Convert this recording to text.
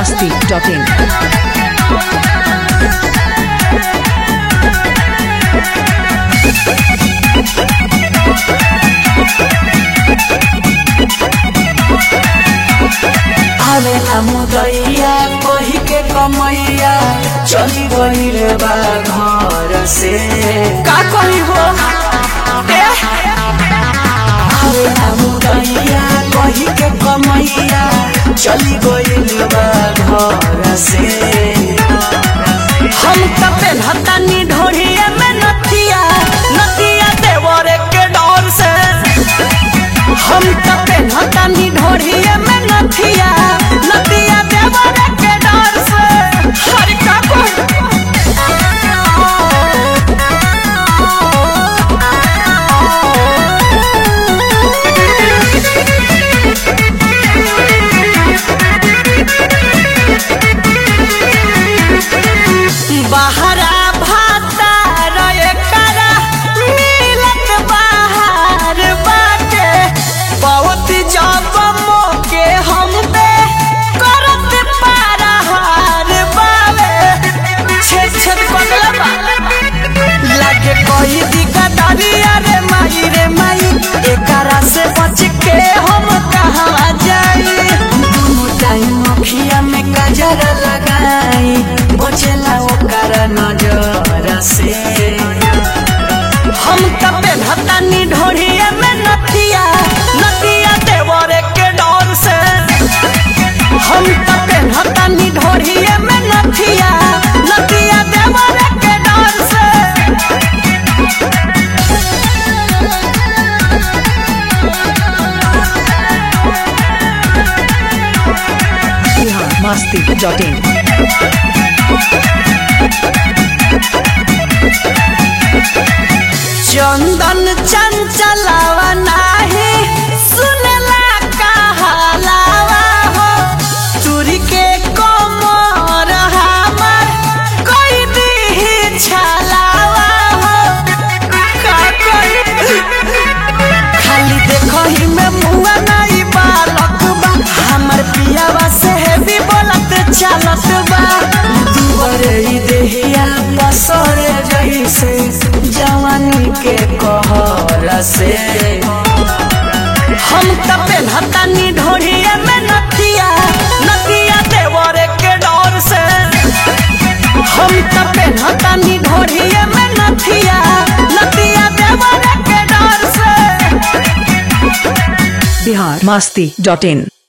masti.in. आवे मुदैया कही के कमैया चली गईल बा घर से का कही हो आवे मुदैया कही के कमैया चली गईल बा घर से हम त पेन्हतानी ढोढ़िया में नथिया नथिया देवरे के डर से हम त पेन्हतानी ढोढ़िया में नथिया नथिया देवरे के डर से हर का बहरा भाता रहे करा मिलत बाहर बाटे बहुत जब मोके हम पे करत पारा हार बावे छेद छेद पगला बा लागे कोई दिका दरिया रे माई रे माई एकरा से बच के हम कहाँ जाई दुनु टाइम अखिया में गजर लगाई बचेला ओकर नजर से हम त पेन्हतानी ढोढ़िया में नथिया नथिया देवरे के डर से हम त पेन्हतानी ढोढ़िया में नथिया नथिया देवरे के डर से Bihar masti.in. चंदन चंचलावा नाही सुनला कहलावा हो चूरी के कोमर हमर कोई दी छलावा हो का कोई खाली देखो ही में मुआ नहीं बालक बा हमर पियावा से भी बोलत चालत बा दुबरे ही देहिया पसरे जैसे जवानी के कहर से हम त पेन्हतानी ढोढ़िया में नथिया नथिया देवरे के डर से हम त पेन्हतानी ढोढ़िया में नथिया नथिया देवरे के डर से Bihar masti.in.